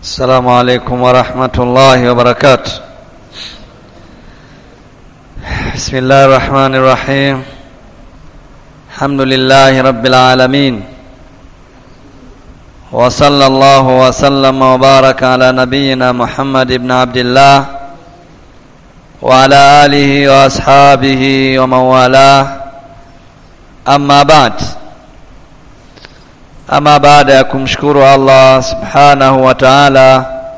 السلام عليكم ورحمة الله وبركاته بسم الله الرحمن الرحيم الحمد لله رب العالمين وصلى الله وسلم وبارك على نبينا محمد بن عبد الله وعلى آله وأصحابه ومن والاه أما بعد ama baada ya kumshukuru Allah subhanahu wa ta'ala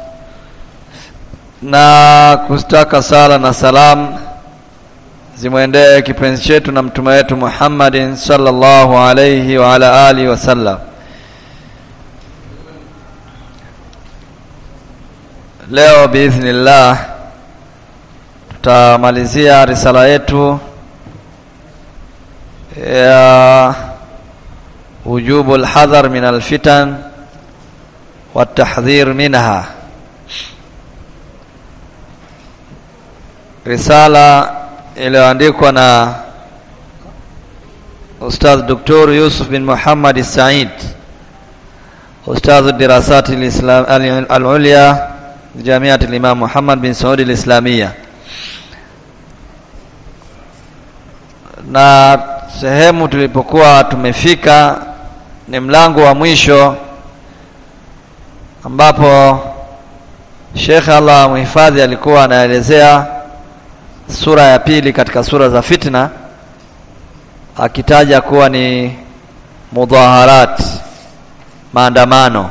na kustaka sala na salam zimwendee kipenzi chetu na mtume wetu Muhammadin sallallahu alayhi wa ala alihi wasallam leo biidhnillah tutamalizia risala yetu ya وجوب الحذر من الفتن والتحذير منها risala iliyoandikwa na Ustadh Dr. Yusuf bin Muhammad Said Ustadh dirasati al-Islam al-Ulya Jamiat al-Imam Muhammad bin Saud al-Islamia na sehemu tulipokuwa tumefika ni mlango wa mwisho ambapo Sheikh Allah muhifadhi alikuwa anaelezea sura ya pili katika sura za fitna akitaja kuwa ni mudhaharat maandamano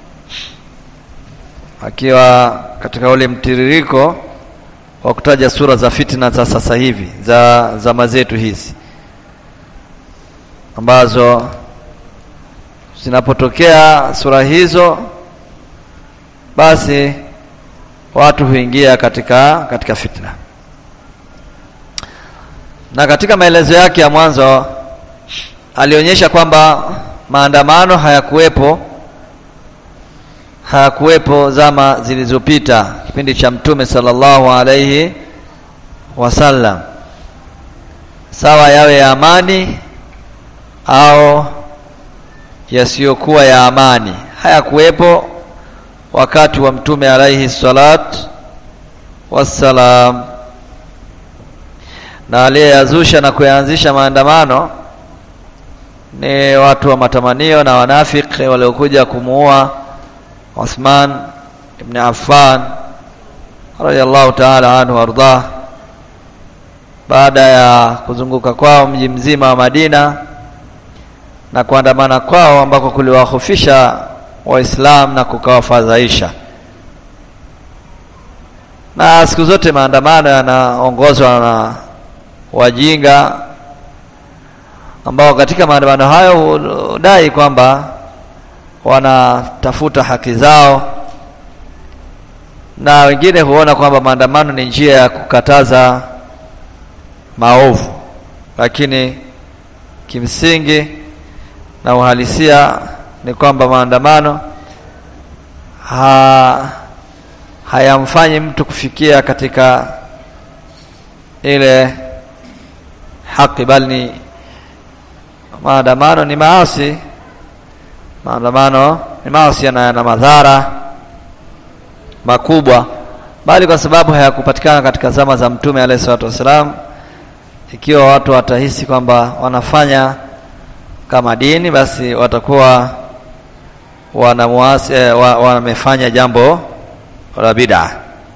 akiwa katika ule mtiririko wa kutaja sura za fitna za sasa hivi za zama zetu hizi ambazo zinapotokea sura hizo basi watu huingia katika katika fitna na katika maelezo yake ya mwanzo alionyesha kwamba maandamano hayakuwepo hayakuwepo zama zilizopita kipindi cha mtume sallallahu alaihi wasallam sawa yawe ya amani au yasiyokuwa ya amani hayakuwepo wakati wa mtume alaihi salat wassalam na aliyeyazusha na kuyaanzisha maandamano ni watu wa matamanio na wanafiki waliokuja kumuua Uthman ibn Affan radiyallahu ta'ala anhu wardah baada ya kuzunguka kwao mji mzima wa Madina na kuandamana kwao ambako kuliwahofisha Waislamu na kukawafadhaisha. Na siku zote maandamano yanaongozwa na wajinga ambao katika maandamano hayo hudai kwamba wanatafuta haki zao, na wengine huona kwamba maandamano ni njia ya kukataza maovu, lakini kimsingi na uhalisia ni kwamba maandamano ha, hayamfanyi mtu kufikia katika ile haki, bali ni maandamano ni maasi. Maandamano ni maasi na yana madhara makubwa, bali kwa sababu hayakupatikana katika zama za Mtume alayhi salatu wassalam. Ikiwa watu watahisi kwamba wanafanya kama dini basi watakuwa wanamuasi eh, wamefanya jambo la bid'a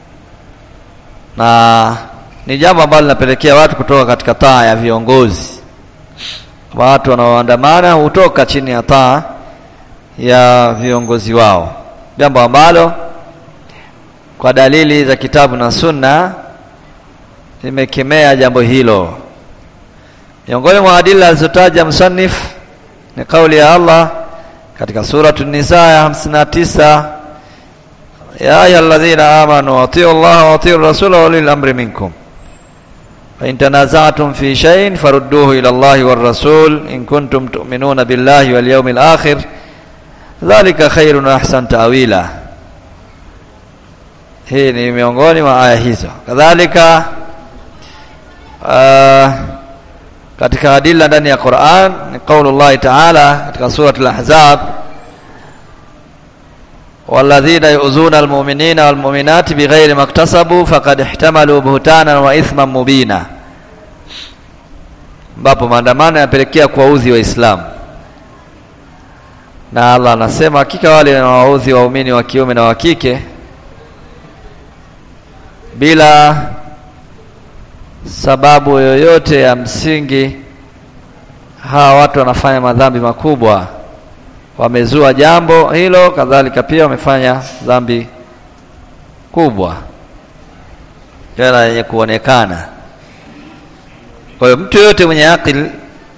na ni jambo ambalo linapelekea watu kutoka katika taa ya viongozi. Watu wanaoandamana hutoka chini ya taa ya viongozi wao, jambo ambalo kwa dalili za kitabu na sunna limekemea jambo hilo. Miongoni mwa adila alizotaja msannif ni kauli ya Allah katika suratu Nisa ya 59 ya ayyuhalladhina amanu atiu Allah wa atiu rasula wa ulil amri minkum fa in tanaza'tum fi shay'in farudduhu ila Allah war rasul in kuntum tu'minuna billahi wal yawmil akhir dhalika khairun wa ahsan ta'wila hii ni miongoni mwa aya hizo kadhalika uh, katika adila ndani ya Qur'an ni qaulullahi ta'ala katika surati al-Ahzab walladhina yu'zuna almu'minina walmu'minati bighairi maktasabu faqad ihtamalu buhtanan wa ithman mubina ambapo maandamano yanapelekea kuwaudhi waislamu na Allah anasema hakika wale wanawaudhi waumini wa kiume na wa kike bila sababu yoyote ya msingi hawa watu wanafanya madhambi makubwa wamezua jambo hilo kadhalika pia wamefanya dhambi kubwa tena yenye kuonekana kwa hiyo mtu yoyote mwenye akili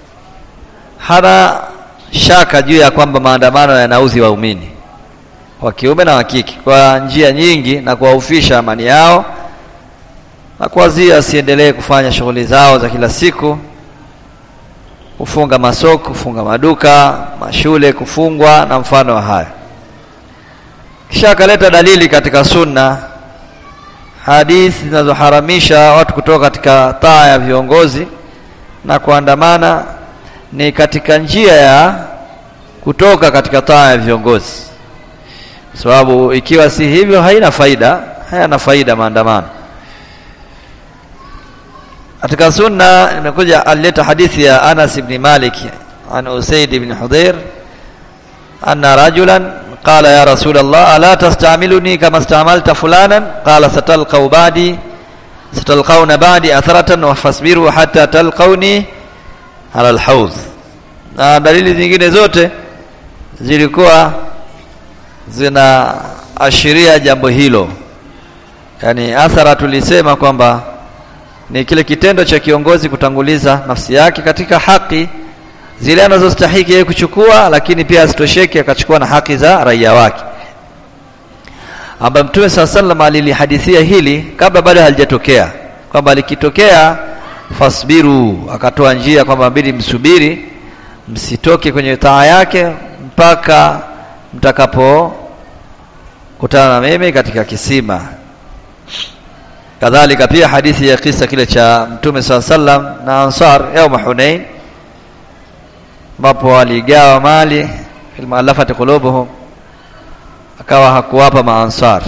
hana shaka juu ya kwamba maandamano yanauzi waumini wa kiume na wa kike kwa njia nyingi na kuwaufisha amani yao na kuwazia wasiendelee kufanya shughuli zao za kila siku kufunga masoko kufunga maduka mashule kufungwa na mfano wa haya kisha akaleta dalili katika sunna hadithi zinazoharamisha watu kutoka katika taa ya viongozi na kuandamana ni katika njia ya kutoka katika taa ya viongozi kwa sababu ikiwa si hivyo haina faida hayana faida maandamano katika sunna imekuja alileta hadithi ya Anas ibn Malik an Usaid ibn Hudayr anna rajulan qala ya rasul Allah ala tastamiluni kama istamalta fulanan qala satalqaw ba'di satalqawna ba'di atharatan wa fasbiru hatta talqawni ala alhawz na dalili zingine zote zilikuwa zinaashiria jambo hilo yani athara tulisema kwamba ni kile kitendo cha kiongozi kutanguliza nafsi yake katika haki zile anazostahiki yeye kuchukua lakini pia asitosheke akachukua na haki za raia wake ambaye mtume saa sallam alilihadithia hili kabla bado halijatokea kwamba likitokea fasbiru akatoa njia kwamba mbili msubiri msitoke kwenye taa yake mpaka mtakapo kutana na mimi katika kisima kadhalika pia hadithi ya kisa kile cha mtume saa sallam na ansar yauma hunain ambapo waligawa mali fil muallafati qulubuhum akawa hakuwapa maansar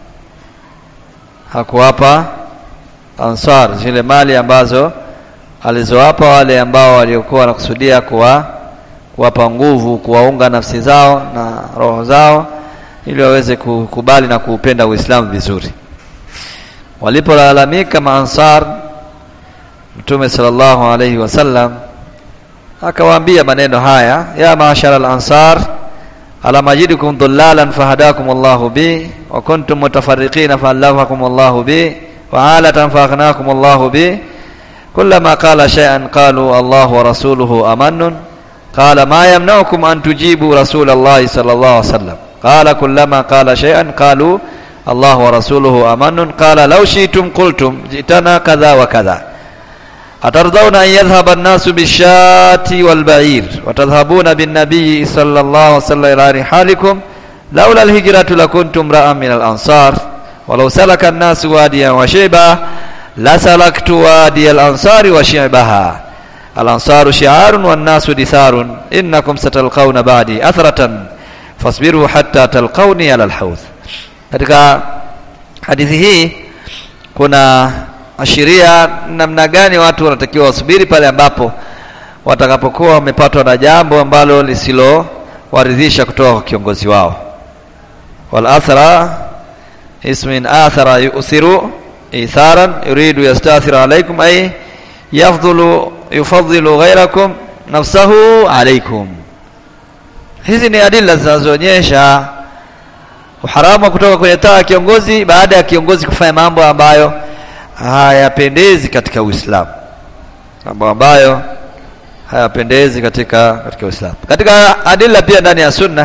hakuwapa ansar zile mali ambazo alizowapa wale ambao waliokuwa wanakusudia kuwa kuwapa nguvu kuwaunga nafsi zao na roho zao ili waweze kukubali na kuupenda Uislamu vizuri walipolalamika maansar mtume sallallahu alayhi wasallam akawaambia maneno haya ya maashara al-ansar ala majidukum dhullalan fahadakum Allahu bi wa kuntum mutafarriqina fa'allafakum Allahu bi wa alatan fa'aghnakum Allahu bi kullama qala shay'an qalu Allahu wa rasuluhu amannun qala ma yamna'ukum an tujibu rasulallahi sallallahu alayhi wasallam qala kullama qala shay'an qalu الله ورسوله أمن قال لو شئتم قلتم جئتنا كذا وكذا أترضون أن يذهب الناس بالشاة والبعير وتذهبون بالنبي صلى الله عليه وسلم إلى رحالكم لولا الهجرة لكنتم امرأ من الأنصار ولو سلك الناس واديا وشعبا لسلكت وادي الأنصار وشعبها الأنصار شعار والناس دثار إنكم ستلقون بعدي أثرة فاصبروا حتى تلقوني على الحوض katika hadithi hii kuna ashiria namna gani watu wanatakiwa wasubiri pale ambapo watakapokuwa wamepatwa na jambo ambalo lisilowaridhisha kutoka kwa kiongozi wao wal athara ismin athara yu'thiru itharan yuridu yastathir alaykum ay yafdhulu yufadhilu ghayrakum nafsahu alaykum hizi ni adila zinazoonyesha uharamu wa kutoka kwenye taa ya kiongozi baada ya kiongozi kufanya mambo ambayo hayapendezi katika Uislamu mambo ambayo hayapendezi katika katika Uislamu katika adila pia ndani ya sunna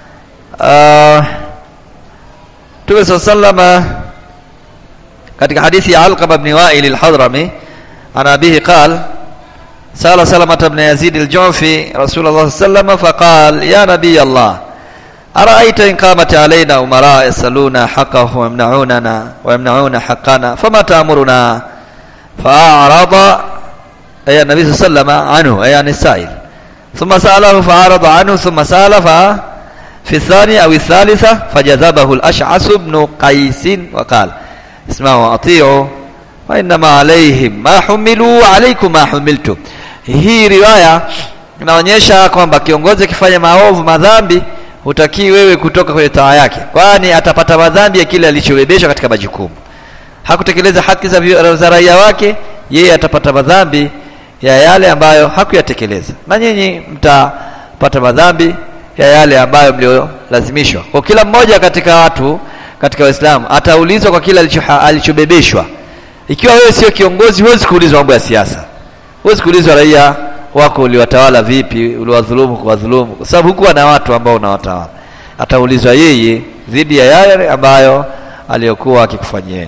Mtume uh, sallallahu katika hadithi ya Alqama ibn Wa'il al-Hadrami ana abihi qala سأل سلمة بن يزيد الجعفي رسول الله صلى الله عليه وسلم فقال يا نبي الله أرأيت إن قامت علينا أمراء يسألون حقه ويمنعوننا ويمنعون حقنا فما تأمرنا فأعرض أي النبي صلى الله عليه وسلم عنه أي عن السائل ثم سأله فأعرض عنه ثم سأل fi thani au thalitha fajazabahu al-ash'as ibn qais wa qala isma'u wa ati'u wa inma alayhim ma humilu alaykum ma humiltum hii riwaya inaonyesha kwamba kiongozi akifanya maovu madhambi hutakii wewe kutoka kwenye taa yake kwani atapata madhambi ya kile alichobebeshwa katika majukumu hakutekeleza haki za, za raia wake yeye atapata madhambi ya yale ambayo hakuyatekeleza na nyinyi mtapata madhambi ya yale ambayo mliolazimishwa kwa kila mmoja katika watu katika Waislamu ataulizwa kwa kile alichobebeshwa ikiwa wewe sio kiongozi huwezi kuulizwa mambo ya siasa huwezi kuulizwa raia wako uliwatawala vipi uliwadhulumu kuwadhulumu kwa sababu hukuwa na watu ambao unawatawala ataulizwa yeye dhidi ya yale ambayo aliyokuwa akikufanyieni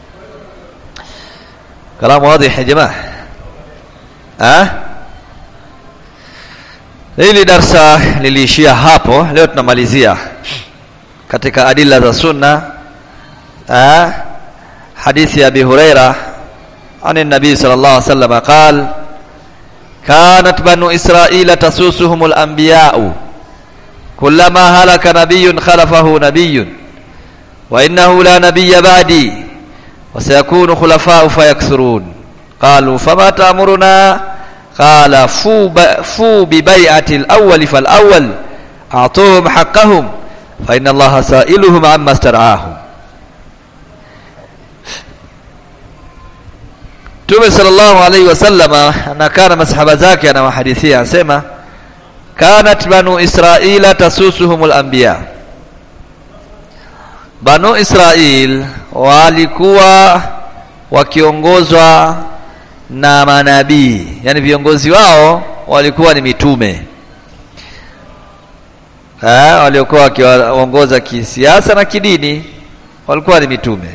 kalamu wazi ya jamaa ah hili darsa liliishia hapo leo tunamalizia katika adila za sunna ah hadithi ya Abi Huraira عن النبي صلى الله عليه وسلم قال كانت بنو إسرائيل تسوسهم الأنبياء كلما هلك نبي خلفه نبي وإنه لا نبي بعدي وسيكون خلفاء فيكثرون قالوا فما تأمرنا قال فو, فو ببيعة الأول فالأول أعطوهم حقهم فإن الله سائلهم عما استرعاهم Mtume sallallahu alaihi wasallama anakaa na masahaba zake anawahadithia anasema kanat banu israila tasusuhumul anbiya banu israil walikuwa wakiongozwa na manabii yani viongozi wao walikuwa ni mitume eh waliokuwa wakiwaongoza kisiasa na kidini walikuwa ni mitume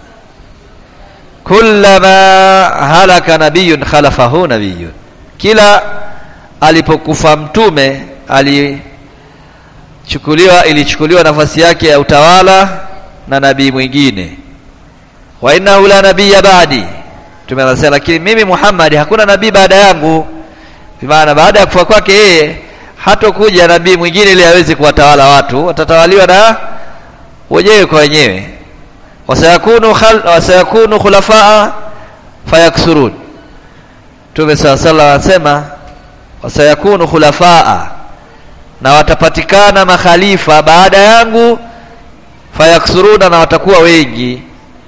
kullama halaka nabiyun khalafahu nabiyun kila alipokufa mtume alichukuliwa ilichukuliwa nafasi yake ya utawala na nabii mwingine wa innahu la nabiyya ba'di mtume anasema lakini mimi Muhammad hakuna nabii baada yangu maana baada ya kufa kwake yeye hatokuja nabii mwingine ili aweze kuwatawala watu watatawaliwa na wenyewe kwa wenyewe wasayakunu khal wasayakunu khulafaa fayaksurun Mtume sala sala anasema wasayakunu khulafaa na watapatikana makhalifa baada yangu fayaksuruna na watakuwa wengi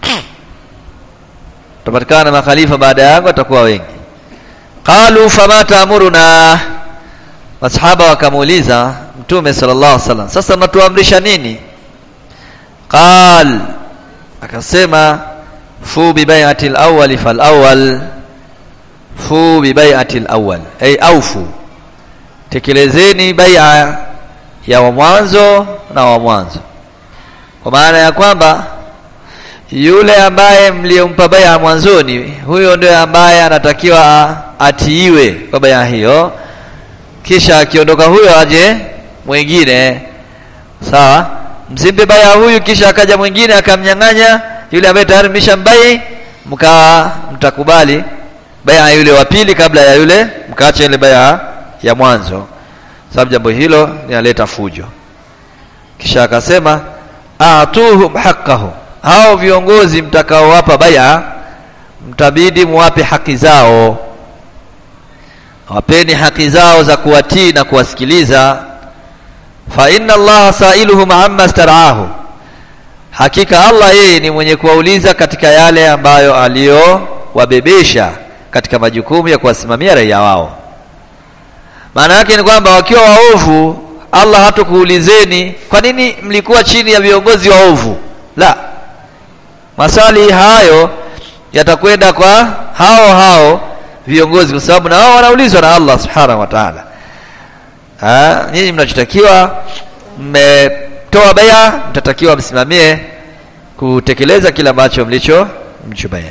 watapatikana makhalifa baada yangu watakuwa wengi qalu fama taamuruna masahaba wakamuuliza mtume sallallahu alaihi wasallam sasa mnatuamrisha nini qal akasema fu bi bai'ati al-awwal fal awwal fu bi bai'ati al-awwal ay aufu tekelezeni bai'a ya wa mwanzo na wa mwanzo kwa maana ya kwamba yule ambaye mliompa bai'a mwanzoni huyo ndio ambaye anatakiwa atiiwe kwa bai'a hiyo kisha akiondoka huyo aje mwingine sawa msimpe baya huyu kisha akaja mwingine akamnyang'anya yule ambaye tayari mlishambai mkawa mtakubali baya yule wa pili kabla ya yule mkaacha ile baya ya mwanzo sababu jambo hilo linaleta fujo kisha akasema atuhum haqqahu hao viongozi mtakaowapa baya mtabidi muwape haki zao wapeni haki zao za kuwatii na kuwasikiliza fa inna allaha sailuhum amma staraahu hakika allah yeye ni mwenye kuwauliza katika yale ambayo aliyowabebesha katika majukumu ya kuwasimamia raia wao maana yake ni kwamba wakiwa waovu allah hatokuulizeni kwa nini mlikuwa chini ya viongozi waovu la maswali hayo yatakwenda kwa hao hao viongozi kwa sababu na wao wanaulizwa na allah subhanahu wa ta'ala nyinyi mnachotakiwa mmetoa baya mtatakiwa msimamie kutekeleza kile ambacho mlicho mchubaya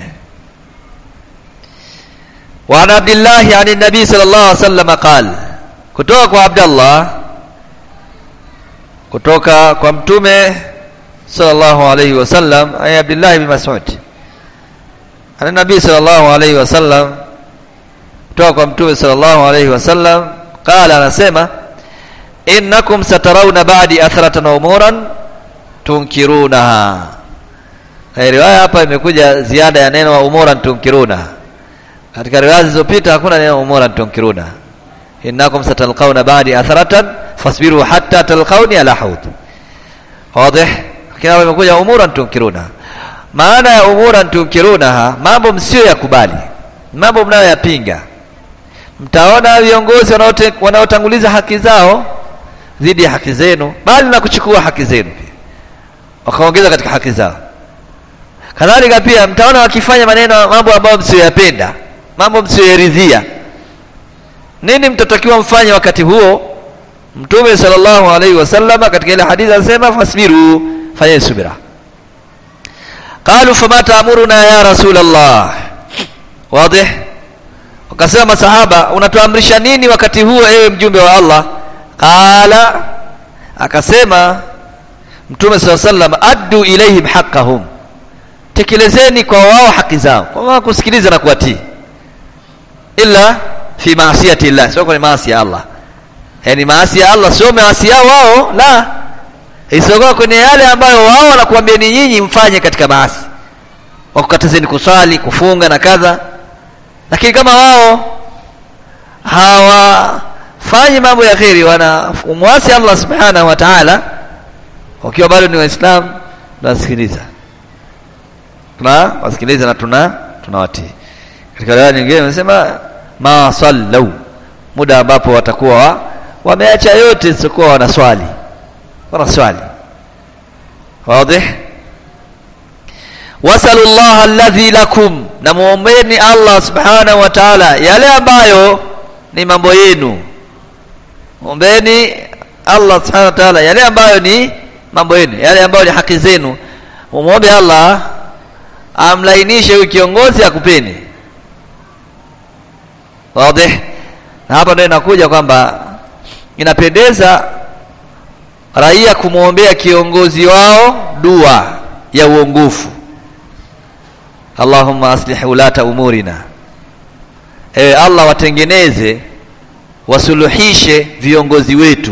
وعن عبد الله عن النبي صلى الله عليه وسلم قال kutoka kwa Abdullah kutoka kwa mtume sallallahu alayhi wasallam ay Abdullah ibn Mas'ud ana nabii sallallahu alayhi wasallam kutoka kwa mtume sallallahu alayhi wasallam qala anasema innakum satarawna ba'di atharatan wa umuran tunkirunaha riwaya hapa imekuja ziada ya neno wa umuran tunkiruna katika riwaya zilizopita hakuna neno umuran tunkiruna innakum satalqawna ba'di atharatan fasbiru hatta talqawni ala hawd wazi kama imekuja umuran tunkiruna maana ya umuran tunkirunaha mambo msio yakubali mambo mnayoyapinga mtaona viongozi wanaotanguliza haki zao dhidi ya haki zenu bali na kuchukua haki zenu pia wakaongeza katika haki zao kadhalika pia mtaona wakifanya maneno mambo ambayo msiyoyapenda mambo msiyoyaridhia nini mtatakiwa mfanye wakati huo mtume sallallahu alaihi wasallam katika ile hadithi anasema fasbiru fanyeni subira qalu fama taamuruna ya rasul allah wazi wakasema masahaba unatuamrisha nini wakati huo ewe mjumbe wa allah qala akasema mtume saa sallam addu ilaihim haqqahum tekelezeni kwa wao haki zao kwa wao kusikiliza na kuwatii illa fi maasiyati llah sio kwenye maasi ya allah yani maasi ya allah sio maasi yao wao la isiyokuwa kwenye yale ambayo wao wanakuambia ni nyinyi mfanye katika maasi wakukatazeni kuswali kufunga na kadha lakini kama wao hawafanyi mambo ya kheri wanamwasi allah subhanahu wa taala wakiwa bado ni waislamu tunasikiliza tuna wasikiliza na tuna tunawatii katika riwaya nyingine wanasema ma sallau muda ambapo watakuwa wameacha yote isiyokuwa wanaswali wanaswali wazi wasalu llaha alladhi lakum na muombeni allah subhanahu wa taala yale ambayo ni mambo yenu ombeni allah subhanahu wa taala yale ambayo ni mambo yenu yale ambayo ni haki zenu umwombe allah amlainishe huyu kiongozi akupeni wazi na hapa ndio inakuja kwamba inapendeza raia kumwombea kiongozi wao dua ya uongofu allahumma aslih ulata umurina ewe allah watengeneze wasuluhishe viongozi wetu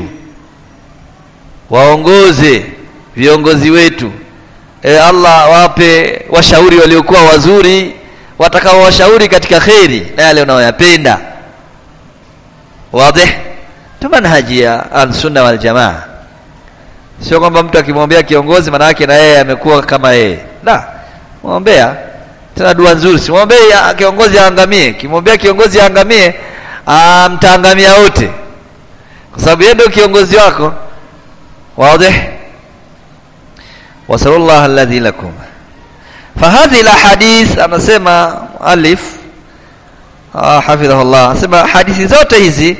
waongoze viongozi wetu ewe allah wape washauri waliokuwa wazuri watakao washauri katika kheri na yale unayoyapenda wazi ndio manhaji ya alsunna waljamaa sio kwamba mtu akimwombea kiongozi maana yake na yeye amekuwa kama yeye la mwombea tena dua nzuri simwombee kiongozi aangamie kimwombea kiongozi aangamie mtaangamia wote kwa sababu yeye ndio kiongozi wako wazi wasallallahu alladhi lakum فهذه الاحاديث anasema alif ah hafidhahullah anasema hadithi zote hizi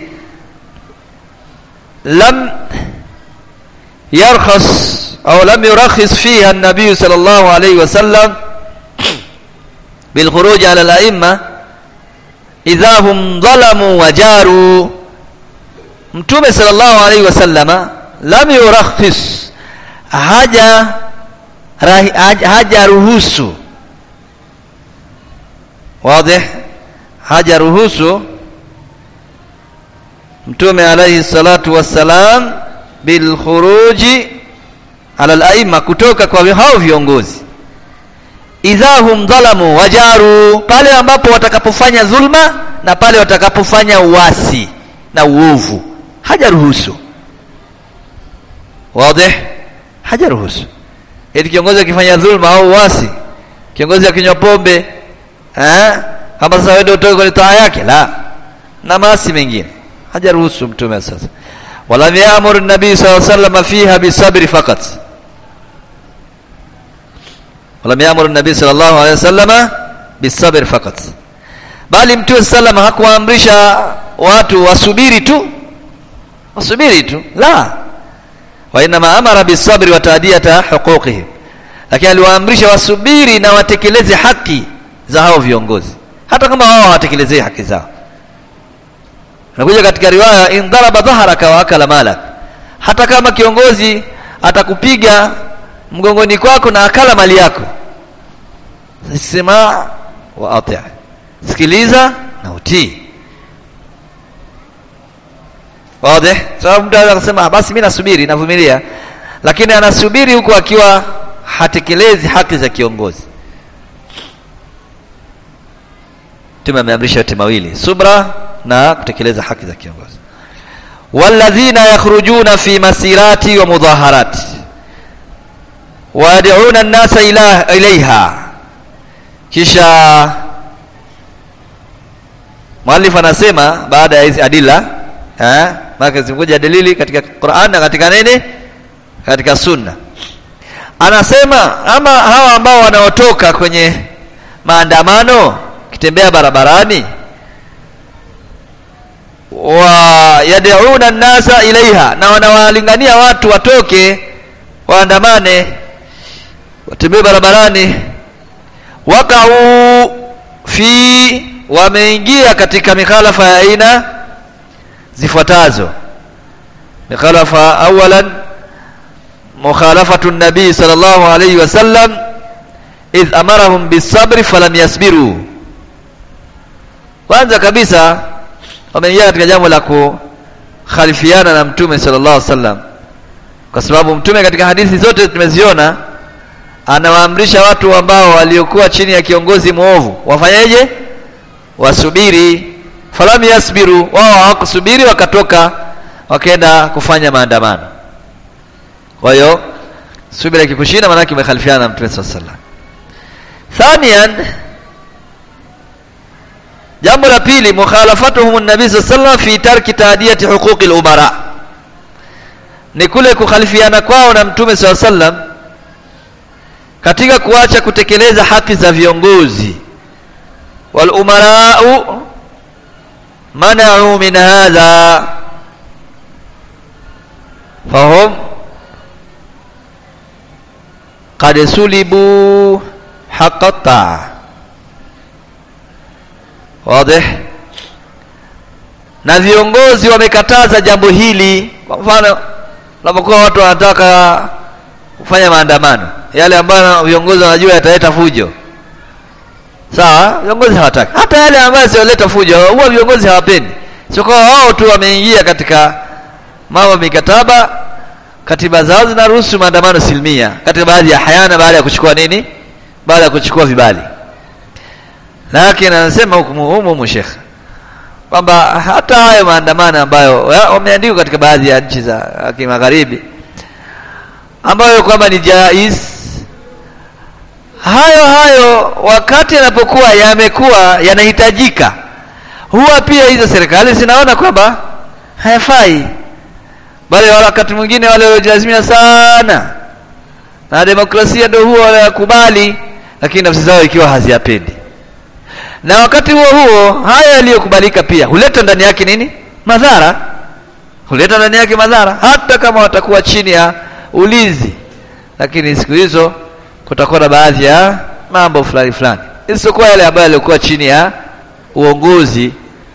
lam يرخص أو لم يرخص فيها النبي صلى الله عليه وسلم بالخروج على الأئمة إذا هم ظلموا وجاروا mtume sallallahu alaihi wasallama lam yurakhis haja haja ruhusu wazi haja ruhusu mtume alaihi salatu wassalam bilkhuruji ala alaima kutoka kwa hao viongozi idha hum dhalamu wajaru pale ambapo watakapofanya dhulma na pale watakapofanya uasi na uovu hajaruhusu wazi hajaruhusu eti kiongozi akifanya dhulma au uasi kiongozi akinywa pombe eh kama sasa wewe utoke kwenye taa yake la na maasi mengine hajaruhusu mtume sasa ولم يأمر النبي صلى الله عليه وسلم فيها بالصبر فقط ولم يأمر النبي صلى الله عليه وسلم بالصبر فقط bali mtume sallam hakuamrisha watu wasubiri tu wasubiri tu la wa inma amara bisabri wa taadiyata huquqihim lakini aliwaamrisha wasubiri na watekeleze haki za hao viongozi hata kama wao hawatekelezei haki zao nakuja katika riwaya in daraba dhaharaka wa akala malak hata kama kiongozi atakupiga mgongoni kwako na akala mali yako sema wa ati sikiliza na utii wazi sababu mtu anaweza kusema basi mimi nasubiri navumilia lakini anasubiri huku akiwa hatekelezi haki za kiongozi Mtume ameamrisha yote mawili subra na kutekeleza haki za kiongozi walladhina yakhrujuna fi masirati wa mudhaharati wayad'una an-nasa ila ilaiha kisha mwalifu anasema baada ya hizi adila eh maana zimekuja dalili katika Qur'an na katika nini katika sunna anasema ama hawa ambao wanaotoka kwenye maandamano kitembea barabarani wa yad'una an-nasa ilaiha na wanawalingania watu watoke waandamane watembee barabarani wakau fi wameingia katika mikhalafa ya aina zifuatazo mikhalafa awalan mukhalafatu nabii sallallahu alayhi wasallam idh amarahum bisabri falam yasbiru kwanza kabisa wameingia katika jambo la kukhalifiana na mtume sallallahu alaihi wasallam kwa sababu mtume katika hadithi zote tumeziona anawaamrisha watu ambao waliokuwa chini ya kiongozi mwovu wafanyeje wasubiri falam yasbiru wao hawakusubiri wakatoka wakaenda kufanya maandamano kwa hiyo subira ikikushinda maana yake umekhalifiana na mtume sallallahu alaihi wasallam thaniyan jambo la pili mukhalafatuhum an-nabi sallallahu alaihi wasallam fi tarki taadiyati huquqil umara ni kule kukhalifiana kwao na mtume sallallahu alaihi wasallam katika kuacha kutekeleza haki za viongozi wal umarau mana'u min hadha fahum qad sulibu haqqa ta'a wazi na viongozi wamekataza jambo hili kwa mfano unapokuwa watu wanataka kufanya maandamano yale ambayo viongozi wanajua yataleta fujo sawa viongozi hawataki hata yale ambayo sioleta fujo huwa viongozi hawapendi sio kwa wao tu wameingia katika mambo mikataba katiba zao zinaruhusu maandamano silmia katika baadhi ya hayana baada ya kuchukua nini baada ya kuchukua vibali lakini anasema hukumu humu Sheikh kwamba hata hayo maandamano ambayo wameandikwa katika baadhi ya nchi za kimagharibi ambayo kwamba ni jais hayo hayo wakati yanapokuwa yamekuwa yanahitajika huwa pia hizo serikali zinaona kwamba hayafai bali wakati mwingine wale waliolazimia sana na demokrasia ndio huwa wanakubali lakini nafsi zao ikiwa haziyapendi na wakati huo huo haya yaliyokubalika pia huleta ndani yake nini madhara huleta ndani yake madhara hata kama watakuwa chini ya ulinzi lakini siku hizo kutakuwa na baadhi ya mambo fulani fulani isipokuwa yale ambayo yalikuwa chini ya uongozi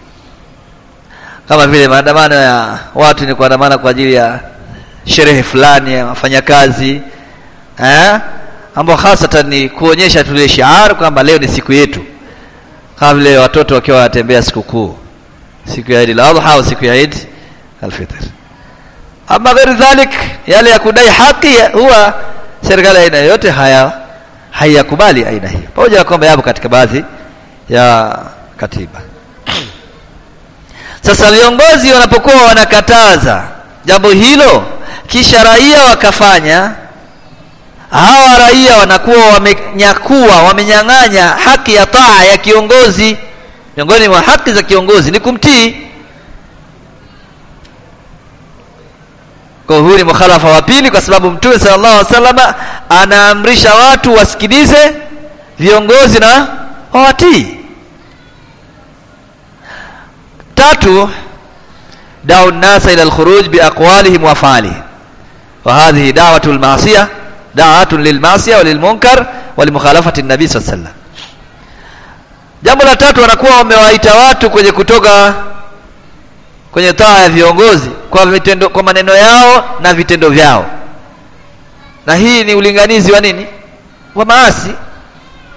kama vile maandamano ya watu ni kuandamana kwa ajili ya sherehe fulani ya wafanyakazi eh ambao hasatan ni kuonyesha tule shiar kwamba leo ni siku yetu kama vile watoto wakiwa wanatembea sikukuu siku ya Eid al-Adha au siku ya Eid al-Fitr ama ghairi dhalik yale ya kudai haki huwa serikali aina yote haya haiyakubali aina hii pamoja na kwamba yapo katika baadhi ya katiba sasa viongozi wanapokuwa wanakataza jambo hilo kisha raia wakafanya hawa raia wanakuwa wamenyakua wamenyang'anya haki ya taa ya kiongozi miongoni mwa haki za kiongozi ni kumtii kwa huu ni mukhalafa wa pili kwa sababu mtume sallallahu alaihi wasallam anaamrisha watu wasikilize viongozi na wawatii tatu da'u an-nasa ila al-khuruj bi aqwalihim wa af'alihim wa hadhihi da'watu al-ma'siyah da'atun lil-ma'siyah wa lil-munkar wa limukhalafati an-nabi sallallahu alaihi wasallam jambo la tatu wanakuwa wamewaita watu kwenye kutoka kwenye taa ya viongozi kwa vitendo kwa maneno yao na vitendo vyao na hii ni ulinganizi wa nini wa maasi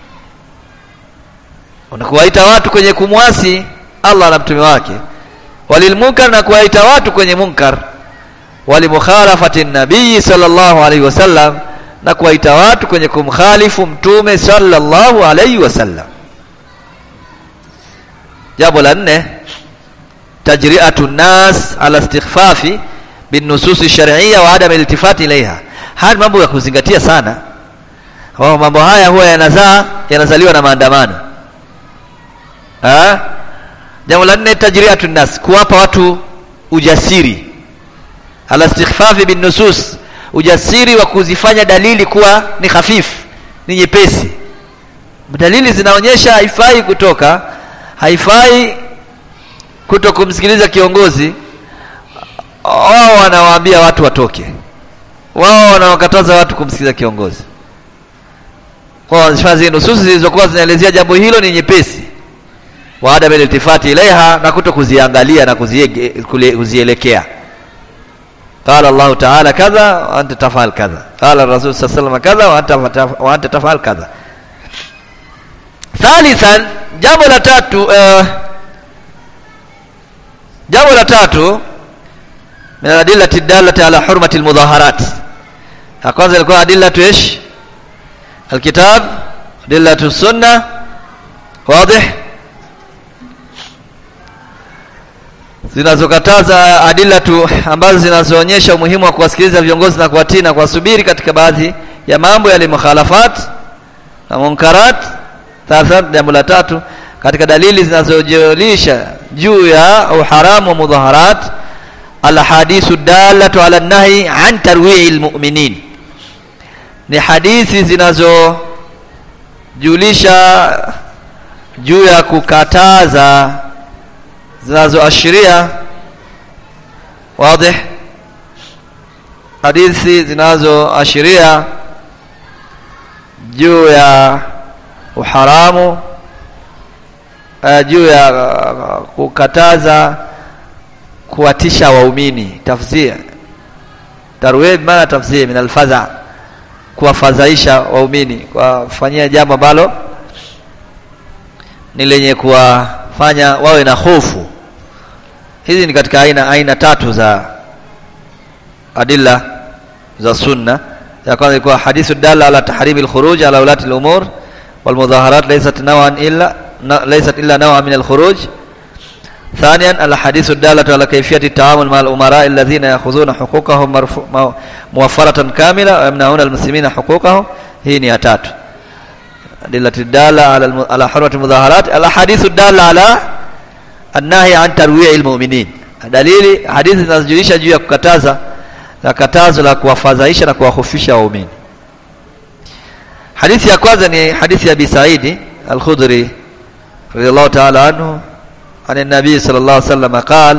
unakuwaita watu kwenye kumwasi Allah na mtume wake walilmunkar na kuwaita watu kwenye munkar walimukhalafati nabii sallallahu alaihi wasallam na kuwaita watu kwenye kumkhalifu mtume sallallahu alaihi wasallam jambo la nne tajri'atu nas ala istighfafi bin nusus shar'iyya wa adam iltifati ilaiha haya mambo ya kuzingatia sana kwa mambo haya huwa yanazaa yanazaliwa na maandamano ah jambo la nne tajri'atu nas kuwapa watu ujasiri ala istighfafi bin nusus ujasiri wa kuzifanya dalili kuwa ni hafifu ni nyepesi dalili zinaonyesha haifai kutoka haifai kuto kumsikiliza kiongozi wao wanawaambia watu watoke wao wanawakataza watu kumsikiliza kiongozi kwa zile nususi zilizokuwa zinaelezea jambo hilo ni nyepesi wa adam iltifati ilaiha na kuto kuziangalia na kuzielekea قال الله تعالى كذا وانت تفعل كذا قال الرسول صلى الله عليه وسلم كذا وانت وانت تفعل كذا ثالثا jambo la tatu uh, jambo la tatu min adillati dalati ala hurmati almudaharat ya kwanza ilikuwa adillatu ish alkitab adillatu sunna wazi zinazokataza adillatu ambazo zinazoonyesha umuhimu wa kuwasikiliza viongozi na kuwatii na kuwasubiri katika baadhi ya mambo yale mukhalafat na munkarat sasa jambo la tatu katika dalili zinazojulisha juu ya uharamu wa mudhaharat alhadithu dalatu ala nahi an tarwi'i almu'minin ni hadithi zinazojulisha juu ya kukataza zinazoashiria wazi hadithi zinazoashiria juu ya uharamu uh, juu ya uh, kukataza kuwatisha waumini tafsir tarwib maana tafsir min alfadha kuwafadhaisha waumini kuwafanyia jambo ambalo ni lenye kuwafanya wawe na hofu hizi ni katika aina aina tatu za adilla za sunna ya kwanza ilikuwa hadithu dalla ala tahrimi alkhuruj ala ulati al-umur wal mudaharat laysat nawan illa laysat illa nawa min al-khuruj ثانيا الحديث الدالة على كيفية التعامل مع الأمراء الذين يأخذون حقوقهم موفرة كاملة ويمنعون المسلمين حقوقهم هي نياتات أدلة الدالة على على حرمة المظاهرات الأحاديث الدالة على النهي عن ترويع المؤمنين dalili hadithi zinazojulisha juu ya kukataza na katazo la kuwafadhaisha na kuwahofisha waumini hadithi ya kwanza ni hadithi ya Abi Saidi Al-Khudri radiyallahu ta'ala anhu عن النبي صلى الله عليه وسلم قال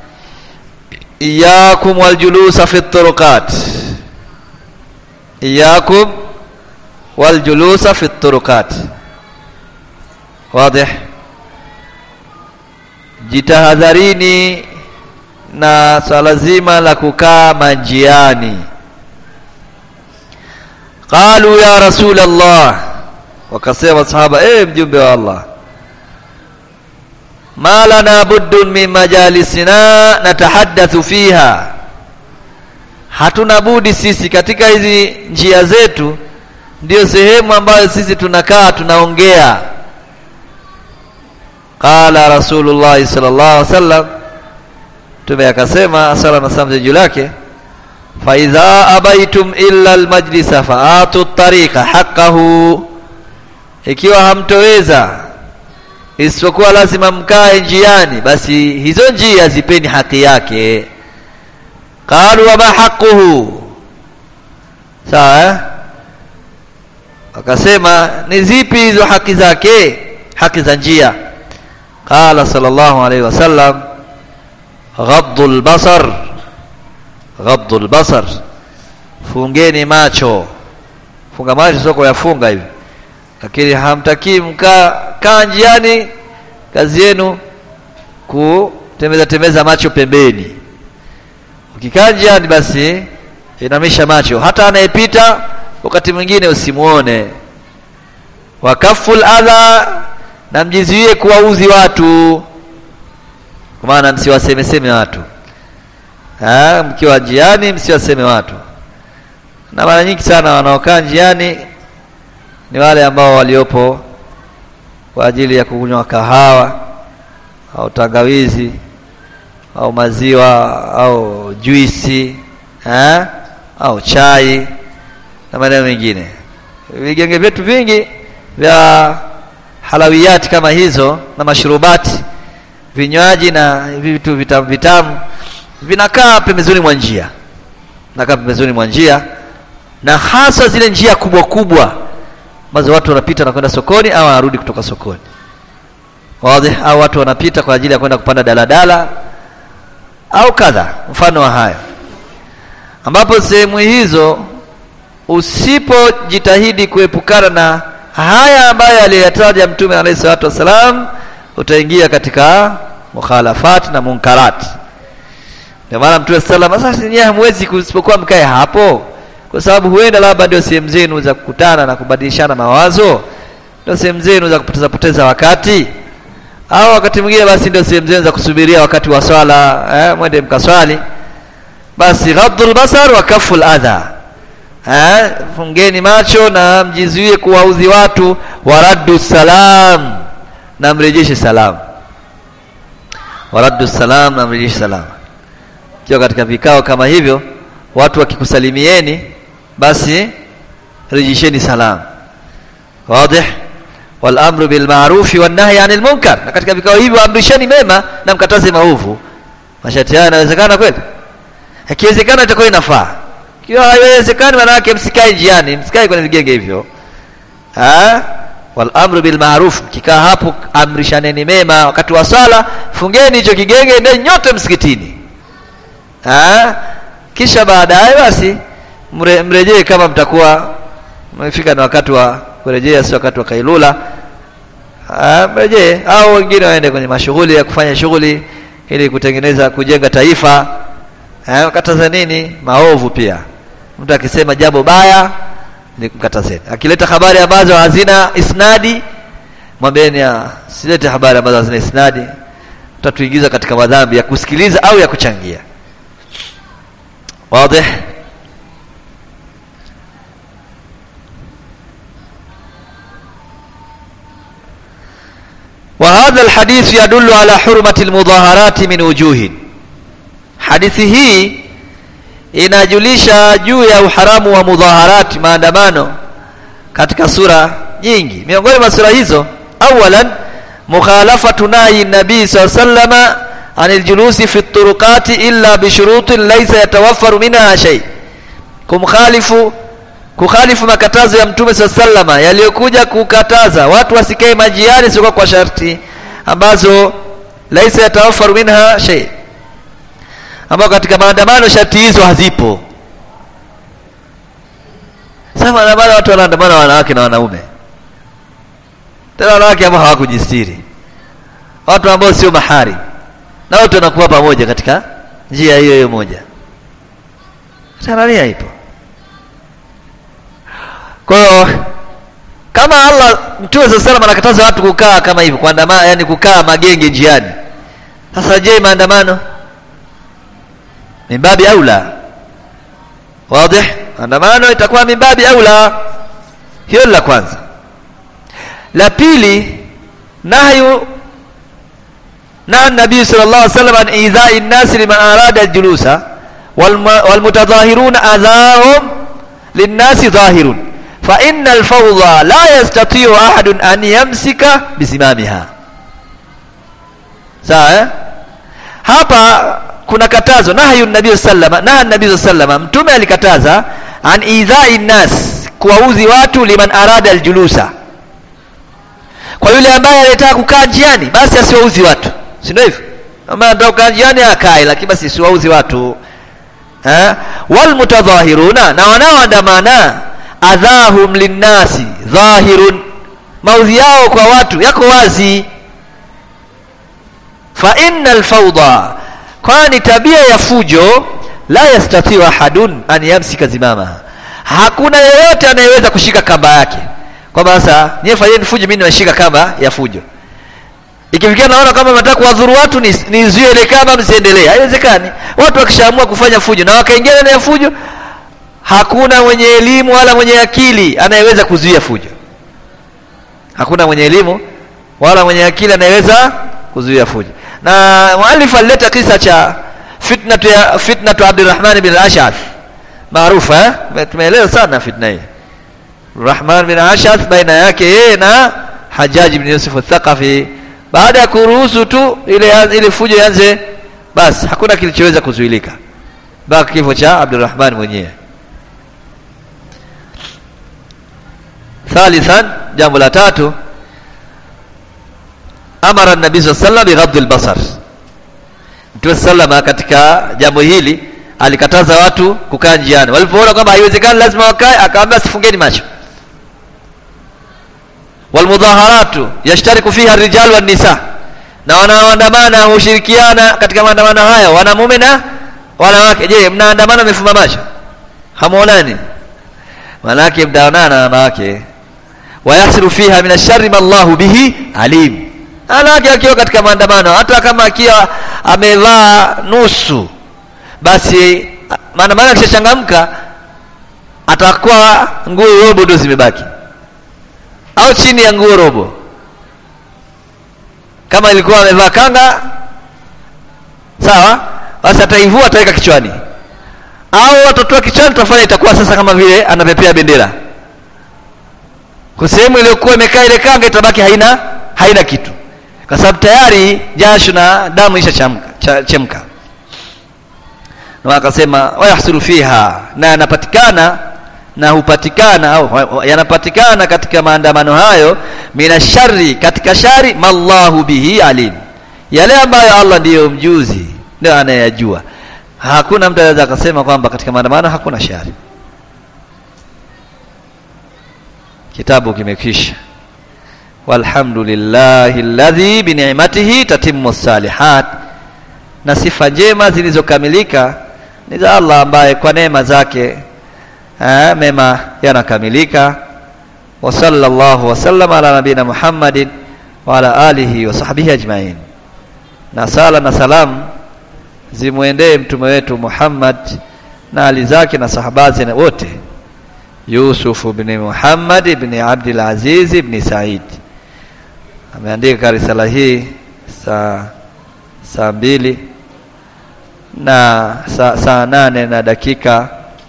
إياكم والجلوس في الطرقات إياكم والجلوس في الطرقات واضح jitahadharini na swala zima la kukaa manjiani qalu ya rasul allah wakasema sahaba eh mjumbe wa allah ma lana buddun min majalisina natahaddathu fiha hatuna budi sisi katika hizi njia zetu ndio sehemu ambayo sisi tunakaa tunaongea qala rasulullah sallallahu alaihi wasallam tume akasema sala na salam juu lake fa idha abaitum illa almajlisa faatu tariqa haqqahu ikiwa hamtoweza isipokuwa lazima mkae njiani basi hizo njia zipeni haki yake qalu wa ma haqquhu sawa eh? wakasema ni zipi hizo haki zake haki za njia qala sallallahu alaihi wasallam ghaddu albasar ghaddu albasar fungeni macho funga macho sio kuyafunga hivi lakini hamtakii mkaa kaa njiani kazi yenu kutembeza tembeza macho pembeni ukikaa njiani basi inamisha macho hata anayepita wakati mwingine usimuone wakaful adha na mjizuie kuwauzi watu kwa maana msiwasemeseme watu Ah, mkiwa njiani msiwaseme watu na mara nyingi sana wanaokaa njiani ni wale ambao waliopo kwa ajili ya kunywa kahawa au tangawizi au maziwa au juisi eh, au chai na maeneo mengine. Vigenge vyetu vingi vya halawiyati kama hizo na mashrubati, vinywaji na vitu vitamu vitamu vinakaa pembezoni mwa njia, vinakaa pembezoni mwa njia, na hasa zile njia kubwa kubwa ambazo watu wanapita na kwenda sokoni au wanarudi kutoka sokoni wazi, au watu wanapita kwa ajili ya kwenda kupanda daladala au kadha mfano wa hayo, ambapo sehemu hizo usipojitahidi kuepukana na haya ambayo aliyataja Mtume alayhi salatu wassalam, utaingia katika mukhalafat na munkarat. Ndio maana Mtume sallallahu alayhi wasallam, sasa nyinyi hamwezi kusipokuwa mkae hapo, kwa sababu huenda labda ndio sehemu zenu za kukutana na kubadilishana mawazo, ndio sehemu zenu za kupoteza poteza wakati au wakati mwingine basi ndio sehemu zenu za kusubiria wakati wa swala eh, mwende mkaswali. Basi ghadhul basar wa kaful adha eh, fungeni macho na mjizuie kuwaudhi watu, waraddu salam, na mrejeshe salamu, waraddu salam, na mrejeshe salamu. Kiwa katika vikao kama hivyo, watu wakikusalimieni, basi rejesheni salamu. Wazi? wal amru bil ma'ruf wan nahy 'anil munkar, na katika vikao hivyo amrisheni mema na mkataze maovu. Masharti haya yanawezekana kweli? Ikiwezekana itakuwa inafaa. Ikiwa haiwezekani, maana yake msikae njiani, msikae kwenye vigenge hivyo. Ah, wal amru bil ma'ruf, kikaa hapo amrishaneni mema. Wakati wa swala fungeni hicho kigenge, ndio nyote msikitini. Ah, kisha baadaye basi mre, mrejee kama mtakuwa mmefika na wakati wa kurejea, si wakati wa kailula. Mrejee au wengine waende kwenye mashughuli ya kufanya shughuli ili kutengeneza kujenga taifa. Eh, kataza nini maovu pia. Mtu akisema jambo baya ni mkatazeni. Akileta habari ambazo hazina isnadi, mwambieni silete habari ambazo hazina isnadi, utatuingiza katika madhambi ya kusikiliza au ya kuchangia. Wazi? وهذا الحديث يدل على حرمة المظاهرات من وجوه hadithi hii inajulisha juu ya uharamu wa mudhaharati maandamano katika sura nyingi miongoni mwa sura hizo awalan mukhalafatu nahi nabii saa sallama anil julusi fi turuqati illa bishurutin laysa yatawaffaru minha shay kumkhalifu kukhalifu makatazo ya mtume saa sallama yaliyokuja kukataza watu wasikae majiani sio kwa sharti ambazo laisa yatawaffaru minha shay ambao katika maandamano sharti hizo hazipo sasa maandamano watu wanaandamana wanawake na wanaume tena wanawake ambao hawakujistiri watu ambao sio mahari na wote wanakuwa pamoja katika njia hiyo hiyo moja tanania ipo kwa hiyo kama Allah Mtume sallallahu alayhi anakataza watu kukaa kama hivyo kuandamana, yani kukaa magenge njiani. Sasa je, maandamano mimbabi aula? Wazi? Maandamano itakuwa mimbabi aula. Hiyo la kwanza. La pili, nahyu na nabii sallallahu alayhi wasallam an idha'i an-nas liman arada al-julusa wal mutadhahiruna adhahum lin-nasi dhahirun fa inna alfawdha la yastati'u ahadun an yamsika bisimamiha sawa eh? hapa kuna katazo nahyu nabii sallama na nabii sallama mtume alikataza an idha'i nas kuwauzi watu liman arada aljulusa kwa yule ambaye anataka kukaa njiani basi asiwauzi watu si ndio hivyo kama anataka kukaa njiani akae lakini basi siwauzi watu eh wal mutadhahiruna na wanaoandamana adhahum linnasi dhahirun, maudhi yao kwa watu yako wazi. Fa inna alfawda, kwani tabia ya fujo la yastatiu ahadun an yamsika zimamaha, hakuna yeyote anayeweza kushika kamba yake, kwamba sasa nyie fanyeni fujo, mimi nimeshika kamba ya fujo. ikifikia naona kama nataka kuwadhuru watu nizuie ile kama msiendelee haiwezekani watu wakishaamua kufanya fujo na wakaingia ndani ya fujo hakuna mwenye elimu wala mwenye akili anayeweza kuzuia fujo hakuna mwenye elimu wala mwenye akili anayeweza kuzuia fujo na muallif alileta kisa cha fitnatu ya fitnatu Abdurrahman bin al-Ash'ath maarufu eh tumeeleza sana fitna hii Rahman bin Ash'ath baina yake yeye na Hajjaj bin Yusuf al-Thaqafi baada ya kuruhusu tu ile ile fujo ianze basi hakuna kilichoweza kuzuilika baki kifo cha Abdurrahman mwenyewe thalithan jambo la tatu amara nabii sallallahu alayhi wasallam bighadhi al-basar Mtume sallama katika jambo hili alikataza watu kukaa njiani walipoona kwamba haiwezekani lazima wakae akaambia sifungeni macho walmudhaharatu yashtariku fiha rijal wan nisa na wanaoandamana hushirikiana katika maandamano haya wanamume na wanawake je mnaandamana mefumba macho hamuonani manake mtaonana na wanawake wayasiru fiha min asharri ma Allahu bihi alim wanawake akiwa katika maandamano hata kama akiwa amevaa nusu basi maandamano akishachangamka atakuwa nguo robo ndio zimebaki au chini ya nguo robo kama ilikuwa amevaa kanga sawa basi ataivua ataweka kichwani au atatoa kichwani tutafanya itakuwa sasa kama vile anapepea bendera kwa sehemu iliyokuwa imekaa ile kanga itabaki haina haina kitu kwa sababu tayari jasho na damu isha chemka na akasema wayahsulu fiha na yanapatikana na hupatikana au yanapatikana katika maandamano hayo mina shari katika shari mallahu bihi alim yale ambayo Allah ndiyo mjuzi ndio anayajua hakuna mtu anaweza akasema kwamba katika maandamano hakuna shari kitabu kimekwisha walhamdulillahi alladhi bi ni'matihi tatimmu salihat na sifa njema zilizokamilika ni za Allah ambaye kwa neema zake eh, mema yanakamilika wa sallallahu wa sallama ala nabina Muhammadin wa ala alihi wa sahbihi ajmain na sala na salam zimwendee mtume wetu Muhammad na ali zake na sahabazi wote Yusuf ibn Muhammad ibn Abdul Aziz ibn Said ameandika risala hii saa saa mbili na saa, saa nane na dakika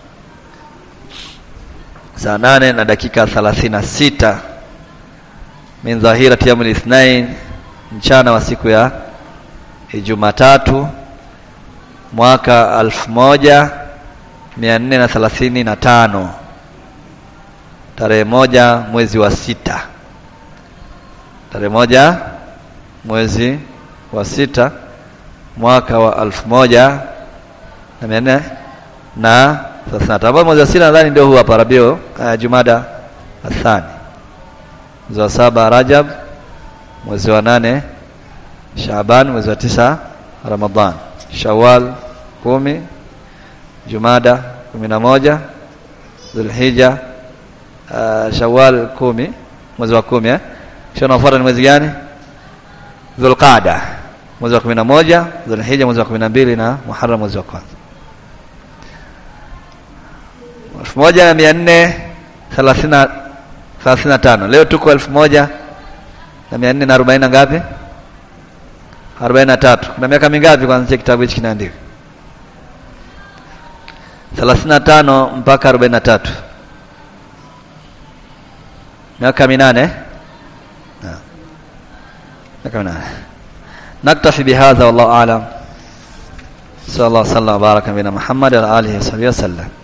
saa nane na dakika thalathini na sita min dhahirati yaumil ithnain mchana wa siku ya Jumatatu mwaka alfu moja mia nne na thelathini na tano tarehe moja mwezi wa sita tarehe moja mwezi wa sita mwaka wa alfu moja na mia nne na thelathini na tano ambao mwezi wa sita nadhani ndio huu hapa Rabio uh, Jumada athani mwezi wa saba Rajab mwezi wa nane Shaaban mwezi wa tisa Ramadhan Shawwal kumi Jumada kumi na moja Dhulhijja uh, Shawwal kumi mwezi wa kumi eh? kisha unaofuata ni mwezi gani Dhulqaada mwezi wa kumi na moja Dhulhijja mwezi wa kumi na mbili na Muharram mwezi wa kwanza elfu moja na mia nne thelathini na tano leo tuko elfu moja na mia nne na arobaini na ngapi arobaini na tatu kuna miaka mingapi kuanzia kitabu hichi kinaandika thelathini na tano mpaka arobaini na tatu miaka minane miaka minane naktafi bihadha wallahu alam صلى الله وسلم وبارك بنا محمد وعلى اله وصحبه وسلم